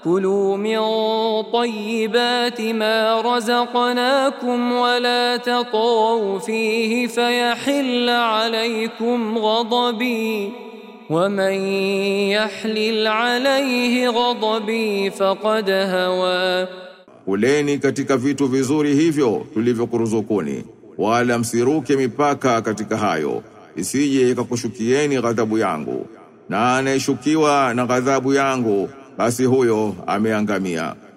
كلوا من طيبات ما رزقناكم ولا تطغوا فيه فيحل عليكم غضبي ومن يحلل عليه غضبي فقد هوى Kuleni katika vitu vizuri hivyo tulivyokuruzukuni, wala msiruke mipaka katika hayo, isije ikakushukieni ghadhabu yangu. Na anayeshukiwa na ghadhabu yangu, basi huyo ameangamia.